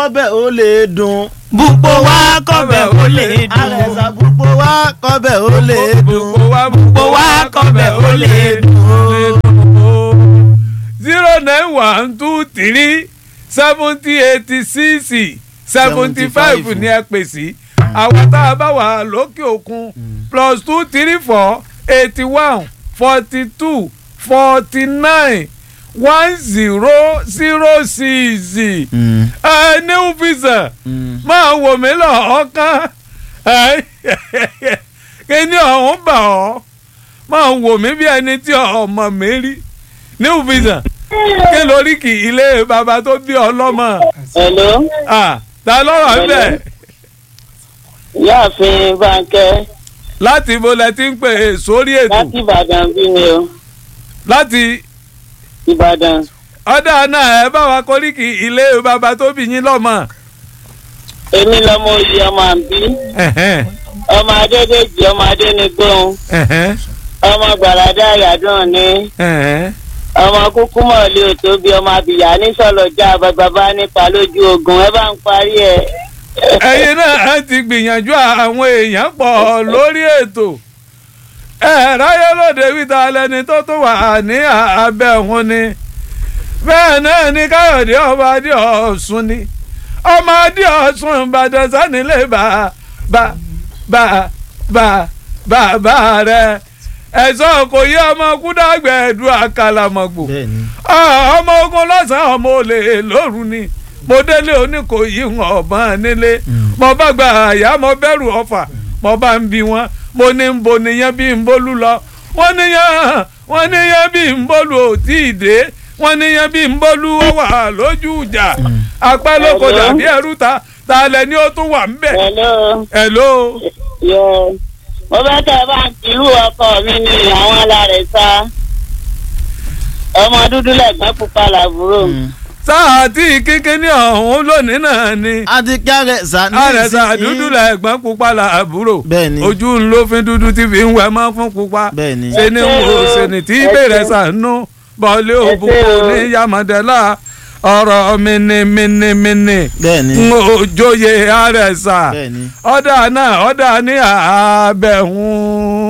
kọ́bẹ̀ ó lè dùn. Bùpò wá kọ́bẹ̀ ó lè dùn. àrẹ̀sà gbogbo wa kọ́bẹ̀ ó lè dùn. Bùpò wá kọ́bẹ̀ ó lè dùn. zero nine one two three seventy eighty six seventy five ní ẹ pè sí àwọn tá a bá wà lókè òkun plus two three four eighty one forty two forty nine one zero zero six ẹ new visa máa wò mí lọ́ọ̀ọ́kán kí ni ọ̀hún bà ọ́ máa wò mí bí ẹni tí ọmọ mi rí new visa kí lórí kì í ilé bàbá tó bí ọlọ́mọ Hello, Ah, ta lọ́rọ̀ ń bẹ̀ ìyáàfin Bánkẹ́ láti ibo lẹ ti ń pè é sórí ètò láti Ìbàdàn bí mi o láti Ìbàdàn ọ̀dà náà ẹ bá wa kóríkì ilé bàbá tó bí yín lọ́mọ. èmi lọmọ òye ọmọ àbí Ẹ̀hẹ́n, ọmọ adédèjì ọmọ adénigbóhùn ẹ̀hẹ́n, ọmọ gbàràdá àyàdùn ní ẹ̀hẹ́n. ọmọ kúkú mọ̀lẹ́ òtóbi ọmọ àbíyá nísọ̀lọ́jà bàbá nípa lójú ogun ẹ bá ń parí ẹ. ẹ̀yin náà ti gbìyànjú àwọn èèyàn pọ̀ lórí ètò ẹ ráyé lóde wíta lẹni tó tún wà ní abẹ́ òun ni bẹ́ẹ̀ náà ni káyọ̀dé ọba adé ọ̀sùn ni ọmọ adé ọ̀sùn ìbàdàn sanilé bá bá bá bá bá bá rẹ ẹ̀sọ́ kò yí ọmọ kúdàgbẹ́ ẹ̀dùn àkàlàmọ̀gbò bẹ́ẹ̀ni. ọmọ ogun lọ́sàn-án ọmọ olè lóru ni mo délé oníkòyí wọn ọ̀bọ̀n nílé mo bá gba àyà mo bẹ̀rù ọ̀fà mo bá ń bi wọn mo ní ń bo nìyẹn bí ń bólú lọ wọ́n níyàn wọ́n níyàn bí ń bólú ò tí ì dé wọ́n níyàn bí ń bólú ó wà lójú ìjà apá lóko Hello? dàbí ẹrú ta ta lẹ ni ó tún wà ń bẹ̀ Hello. hello Yes. mo fẹ́ kẹ́ ẹ bá ń kírú ọkọ mi ní àwọn alárẹ̀sá ọmọ dúdú lẹ́gbẹ́ pupa làbúrò sáà tí kíkíní ọ̀hún lónìí náà ni a ti kí àrẹ̀sà ní àrẹ̀sà ìsinsìnyí. dúdú lẹ̀gbọ́n pupa làbúrò Bẹ́ẹ̀ni. ojú ń ló fi dúdú tí fi ń wẹ̀ mọ́ fún pupa Bẹ́ẹ̀ni. ṣe ni wo ṣe ni tí bèrè sànú bọ́ọ̀lì òbúkọ ní yamadẹ́lá ọ̀rọ̀ mìnìmìnìmìnì bẹ́ẹ̀ni. ń òjòyè àrẹ̀sà bẹ́ẹ̀ni. ọ̀dà náà ọ̀dà ní àbẹ̀hún.